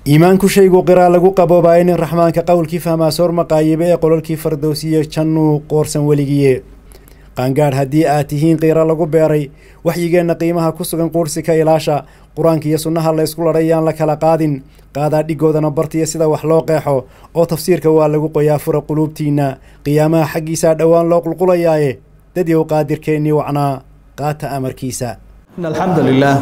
iimaanku shaygu qiraa lagu qaboobaaye nin raxmaanka qowlkii fahmaa soor maqaayibe ee qololkii fardowsiye jannuu qoorsan weligiye qaangaadh haddii aad tihiin qiira lagu beeray waxyigeenna qiimaha ku sugan quursi ka ilaasha qur-aanka iyo sunnaha la ysku ladhay yaan la kala qaadin qaadaa dhigoodana bartiya sida wax loo qeexo oo tafsiirka waa lagu qoyaa fura quluubtiinna qiyaamaha xaggiisaa dhowaan loo qulqulayaaye dadyow qaadirkeennii wacnaa qaata amarkiisa إن الحمد لله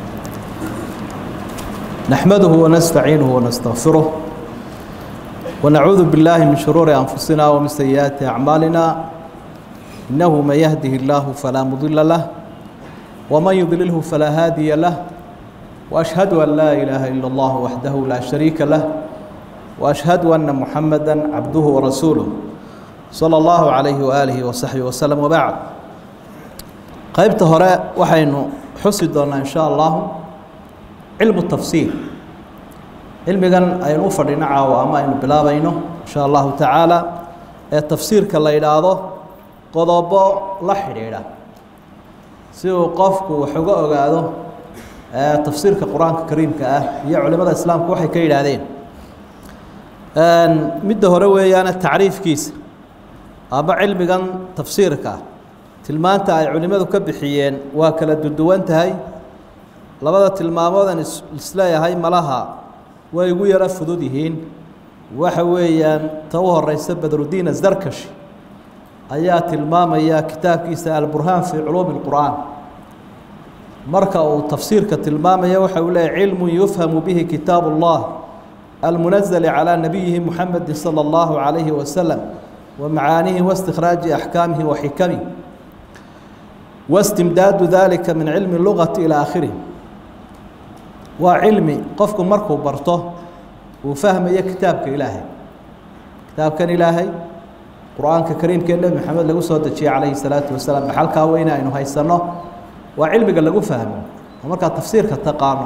نحمده ونستعينه ونستغفره ونعوذ بالله من شرور أنفسنا ومن سيئات أعمالنا إنه من يهده الله فلا مضل له ومن يضلله فلا هادي له وأشهد أن لا إله إلا الله وحده لا شريك له وأشهد أن محمدا عبده ورسوله صلى الله عليه وآله وصحبه وسلم وبعد qaybta hore waxaynu xusi doonaa in sha allahu cilmu tafsiir cilmigan aynu u fadhino caawo ama aynu bilaabayno in sha allahu tacaala ee tafsiirka la yidhaahdo qodobo la xidhiidha si uu qofku wax uga ogaado tafsiirka qur-aanka kariimka ah iyo culimada islaamku waxay ka yidhaahdeen midda hore weeyaane tacriifkiisa ama cilmigan tafsiirka ah tilmaanta ay culimmadu ka bixiyeen waa kala duduwan tahay labada tilmaamoodan isleeyahay malaha way igu yaro fudud yihiin waxa weeyaan ta u horeysa badrudiin azarkashi ayaa tilmaamaya kitaabkiisa alburhaan fii culuumi اlqur'aan marka uu tafsiirka tilmaamaya waxa uu leeyahy cilmu yufhamu bihi kitaab اllah almunazali calى nabiyihi muxamedi salى اllahu عalayhi wasalam wa macaanihi waاstikhraaji axkaamihi wa xikamihi wastimdaadu dalika min cilmi lugati ilaa aakhirih waa cilmi qofku markuu barto uu fahmayo kitaabka ilaahay kitaabkan ilaahay qur-aanka kariimka ee nebi maxamed lagu soo dejiyey calayhi salaatu wasalaam dhaxalkaa weyne aynu haysanno waa cilmiga lagu fahmo oo markaad tafsiirka taqaano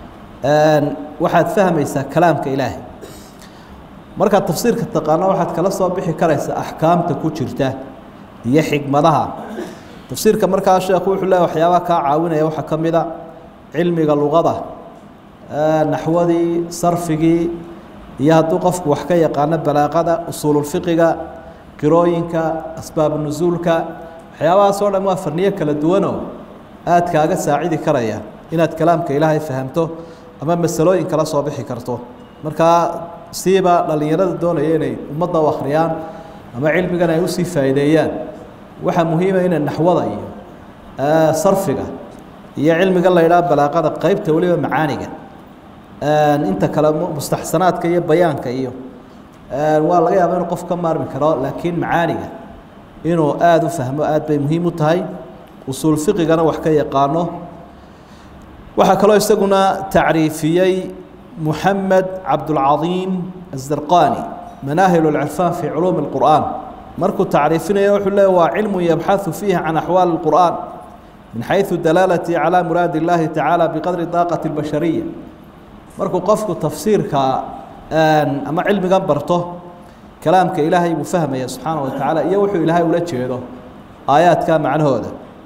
waxaad fahmaysaa kalaamka ilaahay markaad tafsiirka taqaano waxaad kala soo bixi karaysaa axkaamta ku jirta iyo xigmadaha tafsiirka markaa sheekhu wuxuu leeya waxyaabaha kaa caawinaya waxaa ka mid a cilmiga luqada naxwadii sarfigii iyo hadduu qofku wax ka yaqaano balaaqada usuululfiqiga qirooyinka asbaabu nusuulka waxyaabahaas oo dhan waa farniyo kala duwanoo aad kaaga saacidi karaya inaad kalaamka ilaahay fahamto ama masalooyin kala soo bixi karto markaa siiba dhallinyarada doonaya inay ummadda u akhriyaan ama cilmigan ay usii faa'iideeyaan waxaa muhiima ina naxwada iyo sarfiga iyo cilmiga la ydhaha balaaqada qeybta weliba macaaniga inta kale mustaxsanaadka iyo bayaanka iyo waa laga yaaba inuu qof ka maarmi karo laakiin macaaniga inuu aada u fahmo aad bay muhiim u tahay usuul fiqigana wax ka yaqaano waxaa kaloo isaguna tacriifiyey muxamed cabdulcadiim azarqani manaahil اlcirfaan fi culuumi اlqur'an markuu tacriifinaya wuxuu leey waa cilmu yabxaثu fiihi can axwaali اlqur'an min xayثu dalaalati calى muraadi اllahi tacaala biqadri daaqati اlbashariya markuu qofku tafsiirka ama cilmigan barto kalaamka ilaahay buu fahmaya subxaana wa tacaala iyo wuxuu ilaahay ula jeedo aayaadka macnahooda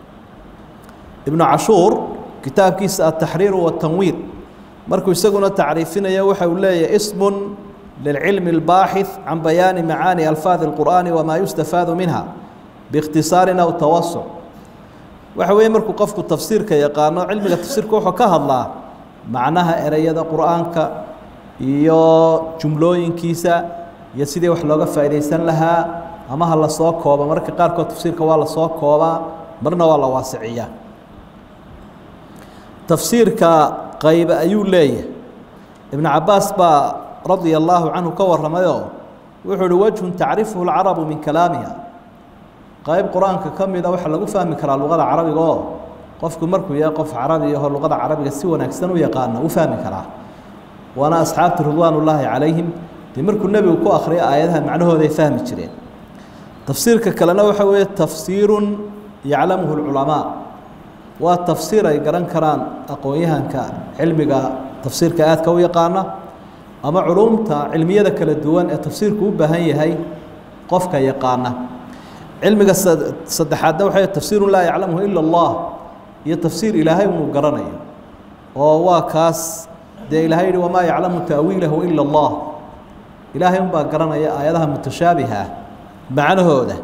ibnu cashuur kitaabkiisa ataxriiru watanwiir markuu isaguna tacriifinaya waxa uu leeyahy ismun للعلم الباحث عن بيان معاني ألفاظ القرآن وما يستفاد منها باختصار أو توسع waxa weeye markuu qofku tafsiirka yaqaano cilmiga tafsiirka wuxuu ka hadlaa macnaha ereyada qur-aanka iyo jumlooyinkiisa iyo sidii wax looga faa'iidaysan lahaa ama ha la soo kooba marka qaarkood tafsiirka waa la soo koobaa marna waa la waasiciyaa tafsiirka qaybe ayuu leeyahay ibnu cabaas baa radia allaahu canhu ka warramayoo wuxuu uhi wejhun tacrifuhu lcarabu min kalaamiha qayb qur-aanka ka mida waxaa lagu fahmi karaa luqada carabiga oo qofku markuu yahay qof carabi aho luqada carabiga si wanaagsan u yaqaano u fahmi karaa waana asxaabtu ridwaan ullaahi calayhim dee markuu nebigu ku akhriyo aayadaha macnahooday fahmi jireen tafsiirka kalena waxa weeye tafsiirun yaclamuhu lculamaa waa tafsiir ay garan karaan aqoon-yahanka cilmiga tafsiirka aadka u yaqaana ama culumta cilmiyada kala duwan ee tafsiirku u baahan yahay qofka yaqaana cilmiga saddexaadna waxay tafsiirun laa yaclamuhu ila allah iyo tafsiir ilaahay unuu garanayo oo waa kaas dee ilaahay yihi wamaa yaclamu ta'wiilahu ila allah ilaahay unbaa garanaya aayadaha mutashaabiha ah macnahooda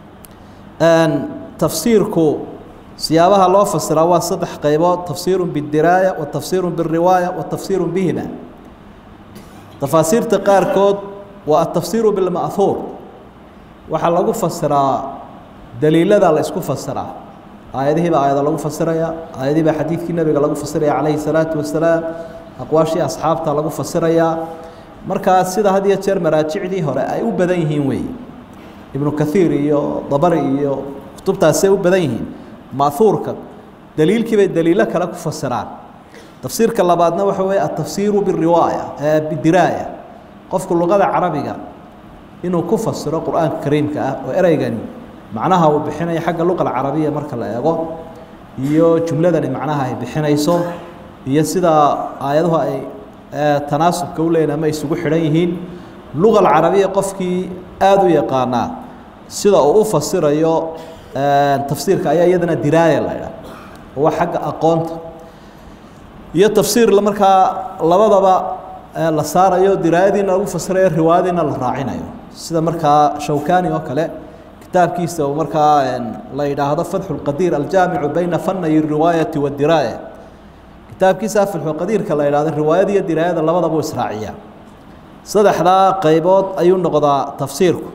tafsiirku siyaabaha loo fasiraa waa saddex qaybood tafsiiru bidiraaya wa tafsiiru biriwaaya wa tafsiiru bihima tafaasiirta qaarkood waa atafsiiru bilma'huur waxaa lagu fasiraa daliilada la isku fasiraa aayadihii baa aayada lagu fasiraya aayadihii baa xadiidkii nebiga lagu fasiraya calayhi salaatu wasalaam aqwaashii asxaabta lagu fasirayaa markaa sida had iyo jeer maraajicdii hore ay u badan yihiin wey ibnu kathiir iyo dabari iyo kutubtaasay u badan yihiin ma'huurka daliilkii bay daliilo kale ku fasiraan tafsiirka labaadna waxa weeye atafsiiru biriwaaya bidiraaya qofku luqada carabiga inuu ku fasiro qur-aanka kariimka ah oo ereygani macnaha uu bixinayo xagga luqa alcarabiya marka la eego iyo jumladani macnaha ay bixinayso iyo sida aayaduhu ay tanaasubka u leeyihin ama isugu xidhan yihiin luqa alcarabiya qofkii aada u yaqaanaa sida uu u fasirayo tafsiirka ayaa iyadana diraaya la idhaha oo waa xagga aqoonta iyo tafsiir markaa labadaba la saarayo diraayadiina lagu fasirayo riwaayadiina la raacinayo sida markaa shawkani oo kale kitaabkiisa uu markaa la yidhaahdo fatxu lqadiir aljaamicu bayna fanay riwaayati wadiraaya kitaabkiisa fatxuqadiirka la yidhahdo riwaayada iyo diraayada labadaba u israaciya saddexdaa qaybood ayuu noqdaa tafsiirku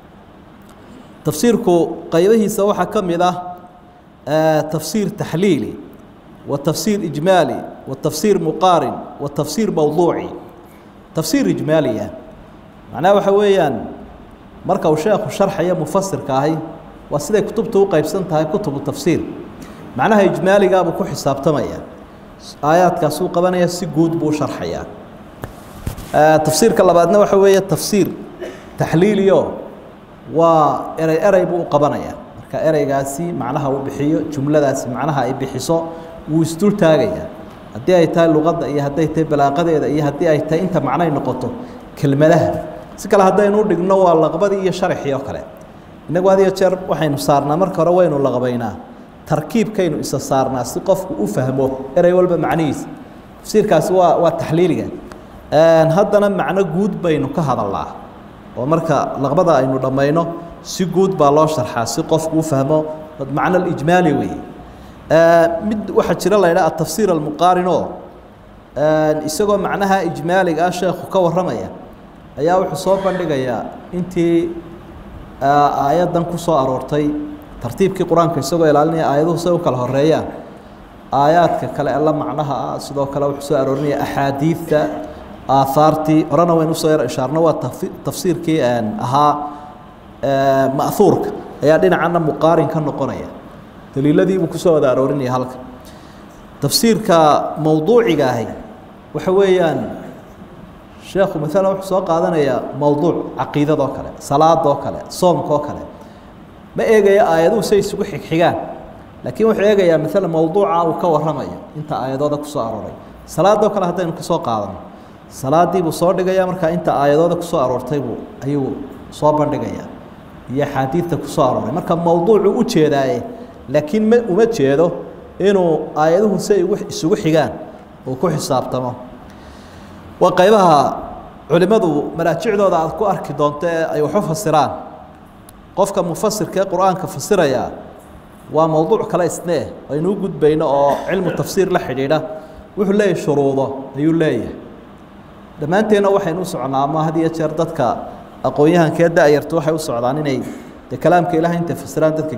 tafsiirku qaybahiisa waxaa ka mid ah tafsiir taxliili wa tafsiir ijmaali wa tafsiir muqaarin wa tafsiir mowduuci tafsiir ijmaaliya macnaha waxa weeyaan marka uu sheekhu sharxaya mufasirka ahi waa siday kutubtu u qeybsan tahay kutubu tafsiir macnaha ijmaaligaabuu ku xisaabtamaya aayaadkaasuu qabanaya si guud buu sharxayaa tafsiirka labaadna waxa weeye tafsiir taxliiliyo waa erey erey buu u qabanaya marka ereygaasi macnaha uu bixiyo jumladaasi macnaha ay bixiso wuu isdul taagaya haddii ay tahay luqadda iyo hadday tahay balaaqadeeda iyo haddii ay tahay inta macnay noqoto kelmadaha si kale haddaynu dhigno waa laqbadii iyo sharaxii oo kale innagu had iyo jeer waxaynu saarnaa marka hore waynu laqbaynaa tarkiibkaynu isa saarnaa si qofku u fahmo erey walba macnihiisa tafsiirkaasi waa waa taxliiliga haddana macno guud baynu ka hadalnaa oo marka laqbada aynu dhammayno si guud baa loo sharxaa si qofku u fahmo macno ijmaali weeye mid waxaa jira la ydhaha atafsiir almuqaarin oo isagoo macnaha ijmaaliga ah sheekhu ka warramaya ayaa wuxuu soo bandhigayaa intii aayaddan ku soo aroortay tartiibkii qur-aanka isagoo ilaalinaya aayaduhu say u kala horeeyaan aayaadka kale alla macnaha ah sidoo kale wuxuu soo aroorinaya axaadiidta aahaartii horena waynu usoo yar ishaarno waa tafsiirkii ahaa ma'huurka ayaa dhinacana muqaarin ka noqonaya daliiladiibuu kusoo wada aroorinaya halka tafsiirka mowduuciga ahi waxa weeyaan sheekhu maalan wuxuu soo qaadanayaa mowduuc caqiidadoo kale salaadoo kale soomkaoo kale ma eegaya aayaduhu say isugu xigxigaan laakiin wuxuu eegayaa maalan mowduuca uu ka warramayo inta aayadooda kusoo arooray salaadoo kale haddaynu kasoo qaadano salaadii buu soo dhigaya markaa inta aayadooda kusoo aroortay buu ayuu soo bandhigayaa iyo axaadiidta kusoo arooray marka mowduucu u jeedaaye laakiin ma uma jeedo inuu aayaduhu si ay isugu xigaan uu ku xisaabtamo waa qaybaha culimmadu maraajicdooda aad ku arki doonto ee ay waxu fasiraan qofka mufasirka ee qur-aanka fasiraya waa mowduuc kale isnee aynu u gudbayno oo cilmu tafsiir la xidhiidha wuxuu leeyahay shuruudo ayuu leeyahay dhammaanteenna waxaynu u socnaa ama had iyo jeer dadka aqoon-yahankee da-yartu waxay u socdaan inay dee kalaamka ilahay intay fasiraan dadka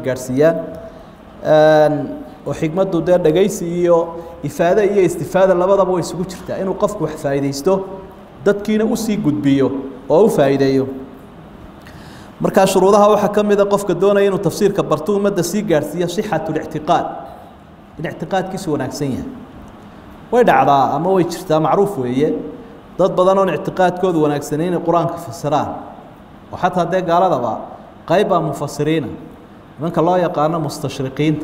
gaadhsiiyaan oo xikmaddu dee dhegaysi iyo ifaade iyo istifaada labadaba way isugu jirtaa inuu qofku wax faa'iidaysto dadkiina usii gudbiyo oo u faa'iideeyo markaa shuruudaha waxaa ka mida qofka doonaya inuu tafsiirka barto ummadda sii gaadhsiiyo sixatu lictiqaad in ictiqaadkiisu wanaagsan yahay way dhacdaa ama way jirtaa macruuf weeye dad badan oon ictiqaadkoodu wanaagsanay inay qur-aanka fasiraan oo xataa dee gaaladaba qayb baa mufasiriina nimanka loo yaqaano mustashriqiinta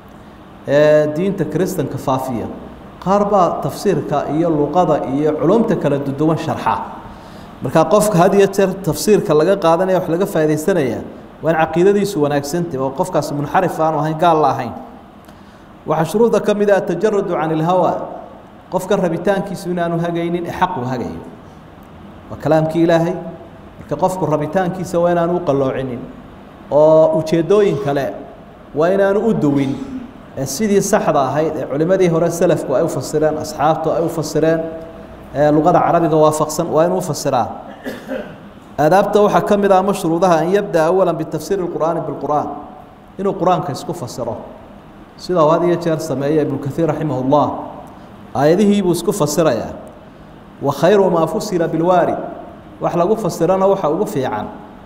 ee diinta kiristanka faafiya qaar baa tafsiirka iyo luqada iyo culumta kala duduwan sharxa markaa qofka had iyo jeer tafsiirka laga qaadanaya wax laga faa'iidaysanaya waa in caqiidadiisu wanaagsantah oo qofkaasi munxarif aanu ahayn gaal la ahayn waxaa shuruuda ka mid ah atajaradu can ilhawa qofka rabitaankiisu inaanu hagaynin ee xaqu hagayo waa kalaamkii ilaahay marka qofku rabitaankiisa waa inaanu u qalloocinin oo ujeeddooyin kale waa inaanu u duwin ee sidii saxda ahayd ee culimmadii hore selafku ay u fasireen asxaabtu ay u fasireen ee luqada carabiga waafaqsan waa inuu fasiraa aadaabta waxaa ka mid ah ama shuruudaha an yabda awala bitafsiiri اlqur'aani biاlqur'aan inuu qur-aanka isku fasiro sida uu had iyo jeer sameeya ibnu kaiir raximah اllah aayadihii buu isku fasirayaa wa khayru maa fusira bilwaarid wax lagu fasirana waxa ugu fiican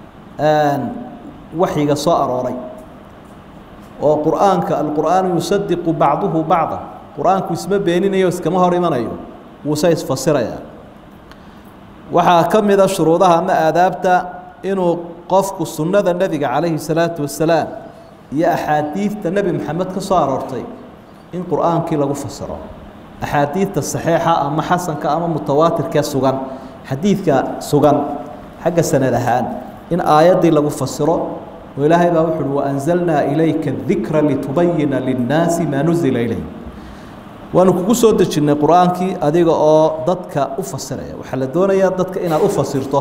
waxyiga soo arooray oo qur'aanka alqur'aanu yusadiqu bacduhu bacda qur-aanku isma beeninayo iskama hor imanayo wuuse isfasirayaa waxaa ka mida shuruudaha ama aadaabta inuu qofku sunnada nebiga calayhi salaatu wasalaam iyo axaadiidta nebi maxamed ka soo aroortay in qur'aankii lagu fasiro axaadiidta saxiixa ama xasanka ama mutawaatirkee sugan xadiidka sugan xagga sanad ahaan in aayaddii lagu fasiro oo ilaahay baa wuxu uhi waanzalnaa ilayka dikra litubayina linnaasi maa nuzila ilayh waanu kugu soo dejinnay qur-aankii adiga oo dadka u fasiraya waxaa la doonayaa dadka inaad u fasirto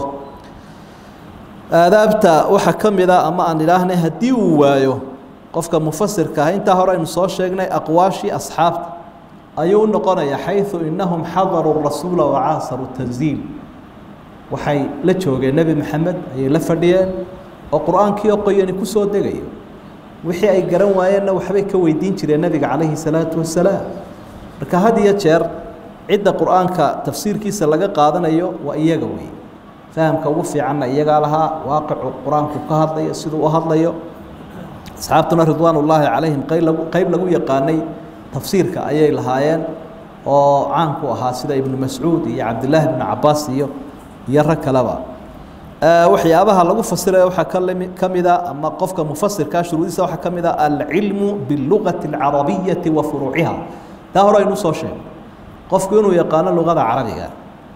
aadaabta waxaa ka mid a ama aan idhaahnay haddii uu waayo qofka mufasirka ah intaa hore aynu soo sheegnay aqwaashii asxaabta ayuu u noqonaya xayثu inahum xadaruu rasuula wacaasaru tanziil waxay la joogeen nebi maxamed ayay la fadhiyeen oo qur-aankii oo qoyani ku soo degayo wixii ay garan waayeenna waxbay ka weydiin jireen nebiga calayhi salaatu wasalaam marka had iyo jeer cidda qur-aanka tafsiirkiisa laga qaadanayo waa iyaga wey fahamka ugu fiicanna iyagaa lahaa waaqicu qur-aanku ka hadlayo siduu u hadlayo asxaabtuna ridwaan ullaahi calayhim qayb lagu qayb lagu yaqaanay tafsiirka ayay lahaayeen oo caanku ahaa sida ibnu mascuud iyo cabdillaahi ibnu cabaas iyo iyo rag kaleba waxyaabaha lagu fasiraya waxaa kalmi ka mida ama qofka mufasirkaa shuruudiisa waxaa ka mid a alcilmu biاlugati اlcarabiyati wa furuuciha taa hore aynu usoo sheegay qofku inuu yaqaano luqada carabiga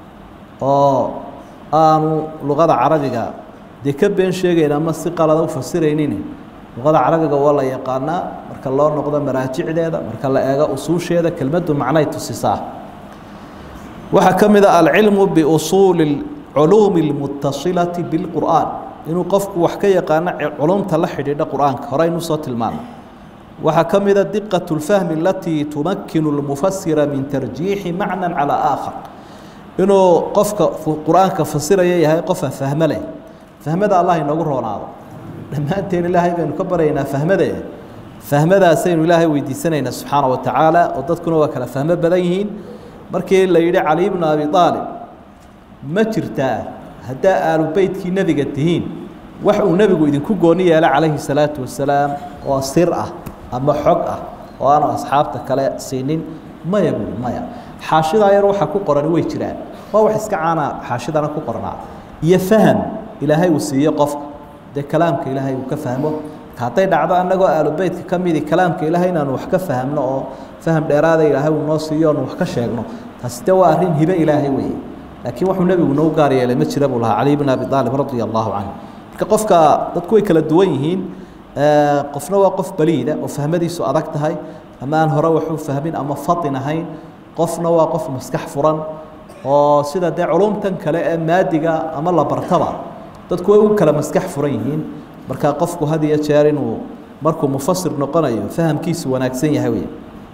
oo aanu luqada carabiga dee ka been sheegayn ama si qalada u fasiraynin luqada carabiga waa la yaqaanaa marka loo noqdo maraajicdeeda marka la eego usuusheeda kelmaddu macnay tusisaa waxaa ka mid a alcilmu biusuuli culuumi اlmutasilati biاlqur'aan inuu qofku wax ka yaqaano culumta la xidhiidha qur-aanka hore aynu soo tilmaano waxaa ka mida diqaة اlfahmi alatii tumakinu اlmufasira min tarjiixi macna calى aakhar inuu qofka qur-aanka fasiraya yahay qofa fahmo leh fahmada allah inoogu roonaado dhammaanteen ilaahay baynu ka baryaynaa fahmade fahmadaasaynu ilaahay weydiisanaynaa subxaana wa tacaala oo dadkuna waa kala fahmo badan yihiin markii la yidhi cali bnu abi aalib ma jirtaa haddaa aalu beytkii nebiga tihiin wax uu nebigu idinku gooni yeela calayhi salaatu wasalaam oo sir ah ama xog ah oo aanu asxaabta kale siinin maya buui maya xaashidaa yar waxaa ku qoran way jiraan waa wax iska caana xaashidana ku qornaa iyo faham ilaahay uu siiye qofka dee kalaamka ilaahay uu ka fahmo hadday dhacdo annagoo aalubeytka ka midi kalaamka ilaahay inaanu wax ka fahmno oo faham dheeraada ilaahay uu noo siiyo oonu wax ka sheegno taasi de waa arrin hibe ilaahay weeye laakiin wuxuu nebigu noo gaar yeelay ma jira buu lahaa cali bn abi aalib radia allahu canhu marka qofka dadku way kala duwan yihiin qofna waa qof baliida oo fahmadiisu adag tahay ama aan hore waxu fahmin ama fatin ahayn qofna waa qof maskax furan oo sida dee culumtan kale ee maadiga ama la bartaba dadku way u kala maskax furan yihiin marka qofku had iyo jeer inuu markuu mufasir noqonayo fahamkiisu wanaagsan yahay wey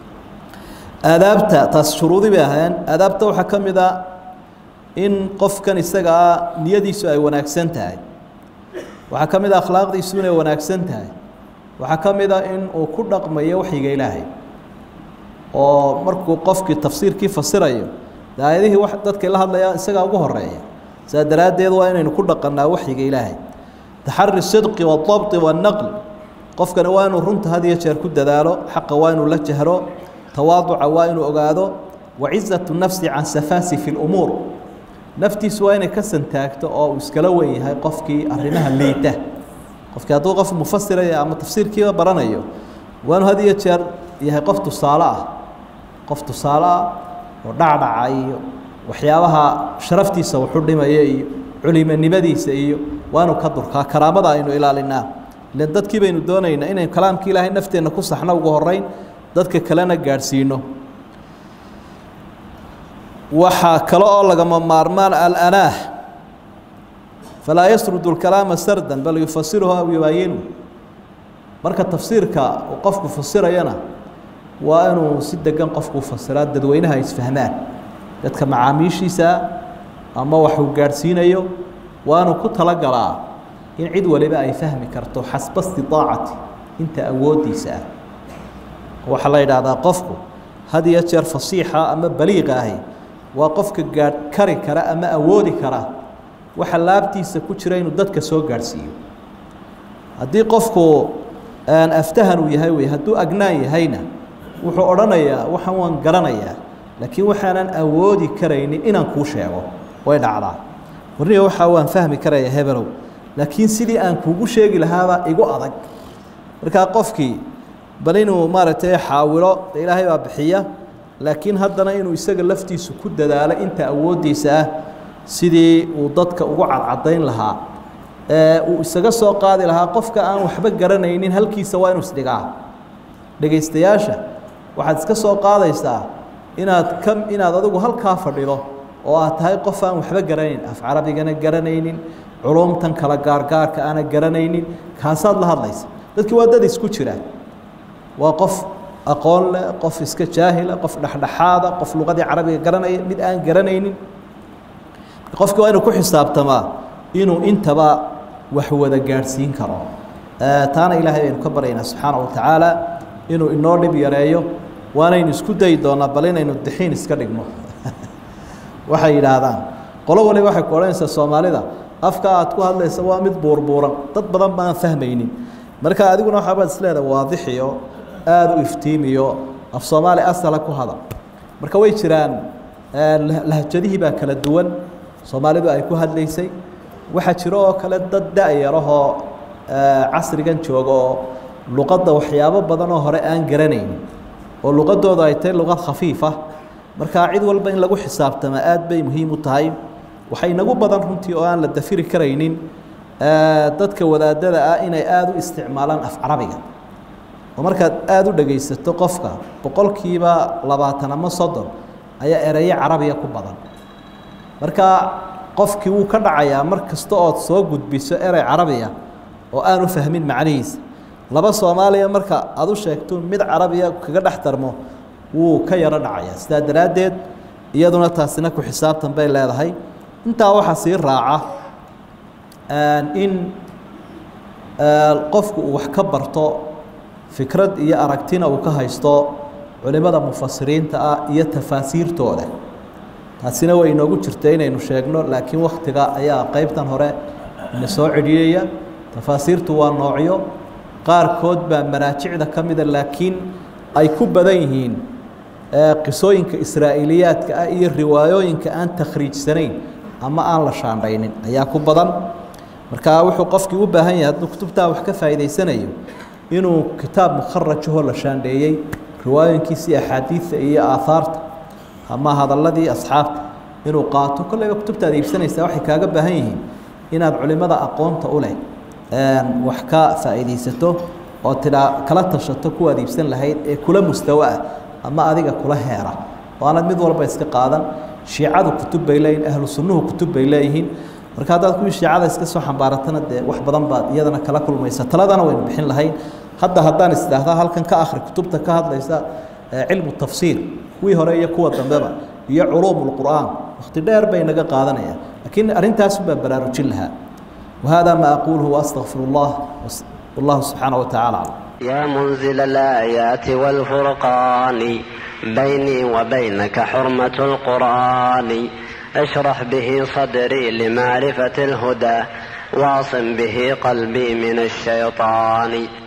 aadaabta taas shuruudi bay ahaayeen aadaabta waxaa ka mid a in qofkan isagaa niyadiisu ay wanaagsan tahay waxaa ka mid a akhlaaqdiisu inay wanaagsan tahay waxaa ka mid a in uu ku dhaqmayo waxyiga ilaahay oo markuu qofkii tafsiirkii fasirayo de aayadihii w dadkay la hadlayaa isagaa ugu horeeya saa daraaddeed waa inaynu ku dhaqannaa waxyiga ilaahay taxari sidqi waadabti waannaql qofkani waa inuu runta had iyo jeer ku dadaalo xaqa waa inuu la jahro tawaaduca waa inuu ogaado wacizatu nafsi can safaasifi lumuur naftiisu waa inay ka santaagto oo uu iskala wen yahay qofkii arrimaha liita qofkii hadduu qof mufasiraya ama tafsiirkiiba baranayo waa inuu had iyo jeer yahay qof tusaale ah qof tusaale ah oo dhacdhaca iyo waxyaabaha sharaftiisa wuxu dhimaya iyo culimonimadiisa iyo waa inuu ka durkaa karaamada aynu ilaalinaa ilan dadkii baynu doonaynaa inaynu kalaamkii ilaahay nafteenna ku saxno ugu horeyn dadka kalena gaadhsiino waxaa kale oo lagama maarmaan alanaah falaa yasrudu lkalaama sardan bal yufasiruhu aw yubaayinu marka tafsiirka uu qofku fasirayana waa inuu si degan qofku fasiraa dadweynaha isfahmaan dadka macaamiishiisaa ama waxuu gaadhsiinayo waa inuu ku talagalaa in cid waliba ay fahmi karto xasba istiaacati inta awooddiisa ah waxaa la yidhaahdaa qofku had iyo jeer fasiixa ama baliiqa ahi waa qofka gaadh kari kara ama awoodi kara waxa laabtiisa ku jira inuu dadka soo gaadhsiiyo haddii qofku aftahan uu yahay wey hadduu agnaan yahayna wuxuu odhanayaa waxaan waan garanayaa laakiin waxaanan awoodi karaynin inaan kuu sheego way dhacdaa warniga waxaa waan fahmi karaya hebelow laakiin sidii aan kuugu sheegi lahaabaa igu adag markaa qofkii bal inuu maaragtay xaawilo de ilaahay baa bixiya laakiin haddana inuu isaga laftiisu ku dadaalo inta awooddiisa ah sidii uu dadka ugu cadcadayn lahaa ee uu isaga soo qaadi lahaa qofka aan waxba garanaynin halkiisa waa inuu isdhigaa dhegaystayaasha waxaad iska soo qaadaysaa inaad ka inaad adigu halkaa fadhido oo aad tahay qof aan waxba garanayn af carabigana garanaynin culumtan kala gaargaarka aana garanaynin kaasaad la hadlaysa dadkii waa dad isku jira waa qof aqoon leh qof iska jaahila qof dhexdhexaada qof luqadii carabiga garanaya mid aan garanaynin qofki waa inuu ku xisaabtamaa inuu intaba wax wada gaadhsiin karo taana ilaahay baynu ka baryaynaa subxaana wa tacaala inuu inoo dhib yareeyo waanaynu isku dayi doonaa bal inaynu dixiin iska dhigno waxay yidhaahdaan qolo waliba waxay ku odhanaysaa soomaalida afka aad ku hadlaysa waa mid buurbuuran dad badan baan fahmaynin marka adiguna waxaabaad isleedahay waadixiyo aada u iftiimiyo af soomaali asala ku hadal marka way jiraan lahjadihii baa kala duwan soomaalidu ay ku hadlaysay waxaa jiro oo kale dad da-yarahoo casrigan jooga oo luqadda waxyaabo badan oo hore aan garanaynin oo luqadooda ay tahay luqad khafiifa markaa cid walba in lagu xisaabtama aad bay muhiim u tahay waxay inagu badan runtii oo aan la dafiri karaynin dadka wadaadada ah inay aada u isticmaalaan af carabiga oo markaad aada u dhegaysato qofka boqolkiiba labaatan ama soddon ayaa ereyo carabiga ku badan marka qofkii wuu ka dhacayaa mar kasta ood soo gudbiso erey carabiya oo aanu fahmin macnihiisa laba soomaaliya marka aada u sheegto mid carabiya kaga dhex darmo wuu ka yaro dhacayaa sidaa daraaddeed iyaduna taasina ku xisaabtan bay leedahay intaa waxaa sii raaca in qofku uu wax ka barto fikrad iyo aragtina uu ka haysto culimada mufasiriinta ah iyo tafaasiirtooda taasina way inoogu jirta inaynu sheegno laakiin waktiga ayaa qeybtan hore ina soo cedhiyaya tafaasiirtu waa noocyo qaarkood baa manaajicda ka mida laakiin ay ku badan yihiin qisooyinka israa'iliyaadka ah iyo riwaayooyinka aan takhriijsanayn ama aan la shaandhaynin ayaa ku badan marka wuxuu qofkii u baahan yahay hadduu kutubtaa wax ka faa'iidaysanayo inuu kitaab mukharajahoo la shaandheeyey riwaayooyinkiisii axaadiidta iyo aahaarta ama hadalladii asxaabta inuu qaato kolleyba kutubtaad iibsanaysaa waxay kaaga baahan yihiin inaad culimada aqoonta u leh wax ka faa'iidaysato oo tidhaa kala tashato kuwaad iibsan lahayd ee kula mustawo ah ama adiga kula heera oo aanad mid walba iska qaadan shiicadu kutub bay leeyihin ahlu sunnuhu kutub bay leeyihiin marka haddaad kuwii shiicada iska soo xambaaratana dee wax badan baad iyadana kala kulmaysa taladana waynu bixin lahayn hadda haddaan isdhaahdaa halkan ka akhri kutubta ka hadlaysa cilmu tafsiir kuwii hore iyo kuwa dambeba iyo culuum lqur'aan wakti dheer bay naga qaadanayaan laakiin arrintaas baa baraarujin lahaa وهذا ما أقوله وأستغفر الله والله سبحانه وتعالى أعلم يا منزل الآيات والفرقان بيني وبينك حرمة القرآن اشرح به صدري لمعرفة الهدى واعصم به قلبي من الشيطان